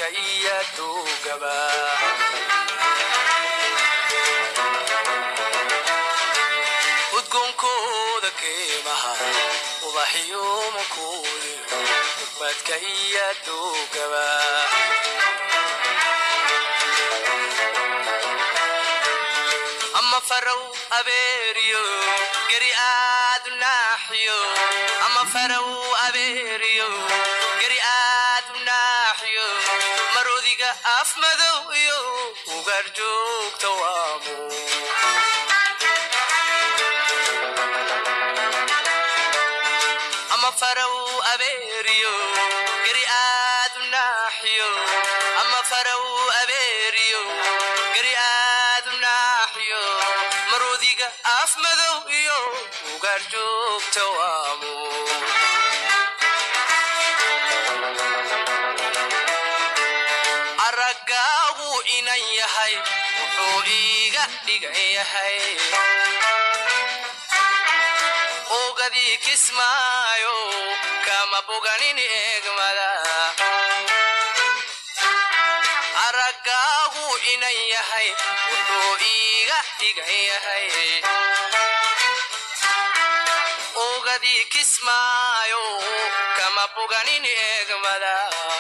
ubadka iyo duugaba udgoonkooda keemaha ubaxyo makuuliyo ubadka iyo duugaba ama farow abeeriyo geri aad u naaxiyo ama farow abeeriyo geri aad u naaxiyo marodiga af madow iyo ugaar joogta waamu ama farow abeeriyo geri aad u naaxiyo ama farow abeeriyo geri aad u naaxiyo marodiga af madow iyo ugaar joogta waamu araggaagu inan yahay wuxuu iiga dhigan yahay ogadii kismaayo kama boganin eegmada araggaagu inan yahay wuxuu iiga dhigan yahay ogadii kismaayo kama boganin eegmada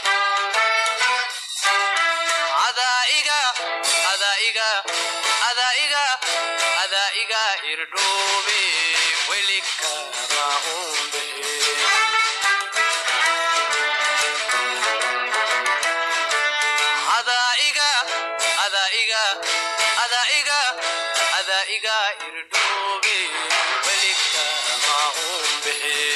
adaiga adaiga adaiga adaiga irdhoobe welikama umbe adaiga adaiga adaiga adaiga irdhoobe welikama umbe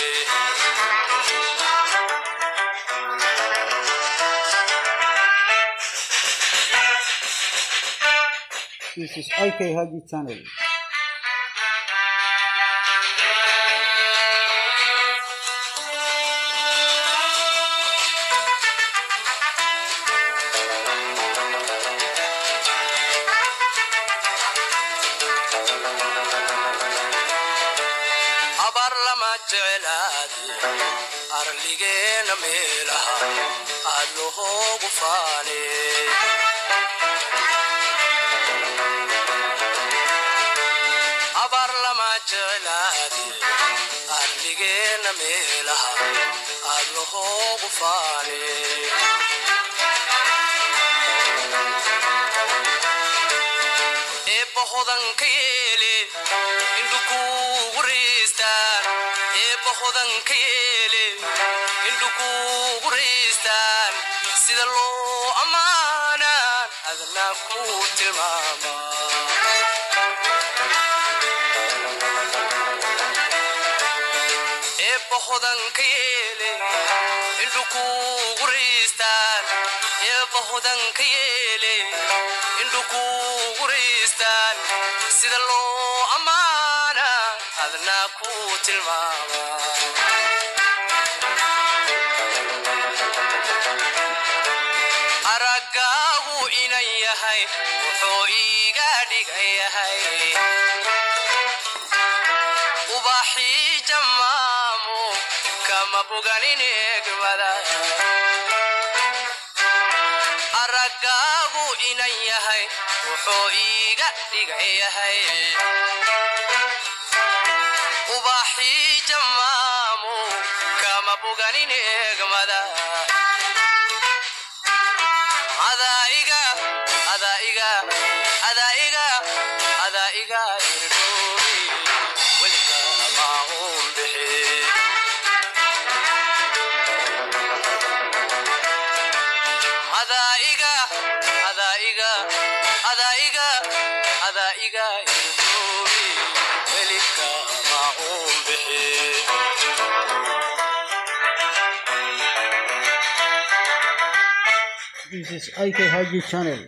This is IK Haji channel. abar lama jeclaadi arligeena meelaha aad lohoogu faane abar lama jeclaadi arligeena meelaha aad lohoogu faane eebba hodanka yeele indhukuugu riistaan eebba hodanka yeele indhukuugu riistaan sida loo ammaanaan adna ku tilmaama eebba hodanka yeele indhukuugu riistaan eebba hodanka yeele indhukuugu riistaan sida loo ammaana adna ku tilmaama araggaagu inan yahay wuxuu iiga dhigan yahay ubaxii jammaamu kama boganin eegmada araggaagu inan yahay wuxuu iiga dhigan yahay ubaxii jammaamu kama boganin eegmada adaiga adaiga adaiga adaiga irdhoobi welikama umbixe adaiga adaiga adaiga adaiga irdhoobi welikama umbixe This is IK Haji channel.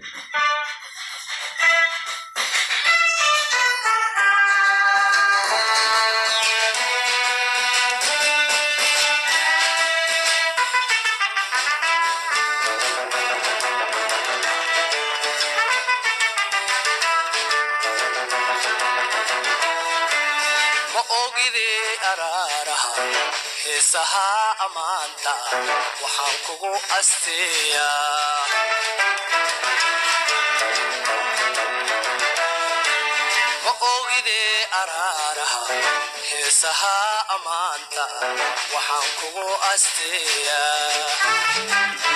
ma ogide araaraha heesaha ammaanta waxaan kugu asteeyaa ma ogide araaraha heesaha ammaanta waxaan kugu asteeyaa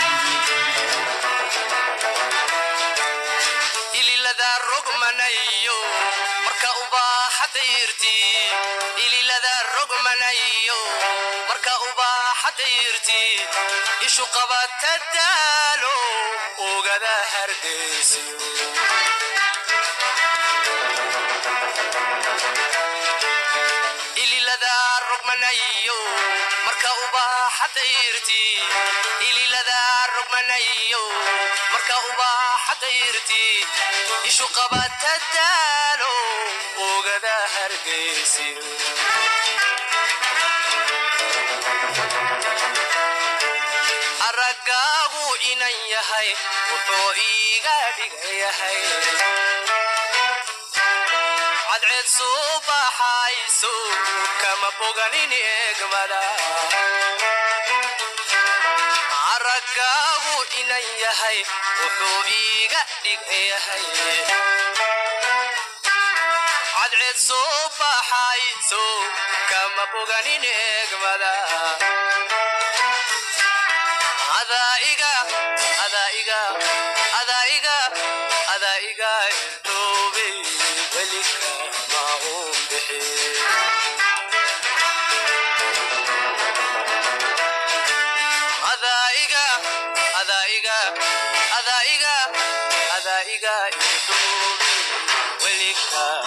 ililada rogmanayo marka ubaaxa dayrti ililada rogmanayo marka ubaaxa dayrti ishu qabata daalo ogada hargeysiyo ililada rogmanayo marka ubaaxa dayrti ililada rogmanayo marka ubaaxa dayrti ishu qabata daalo ogada hargeysiyo araggaagu inan yahay wuxuu iiga dhigayahay cadceed soo baxayso kama boganin eegmada araggaagu inan yahay wuxuu iiga dhigayahay cadceed soo baxayso kama boganin eegmada adaiga adaiga adaiga adaiga irdoobe welika maun bixi adaiga adaiga adaiga adaiga irdoobe welika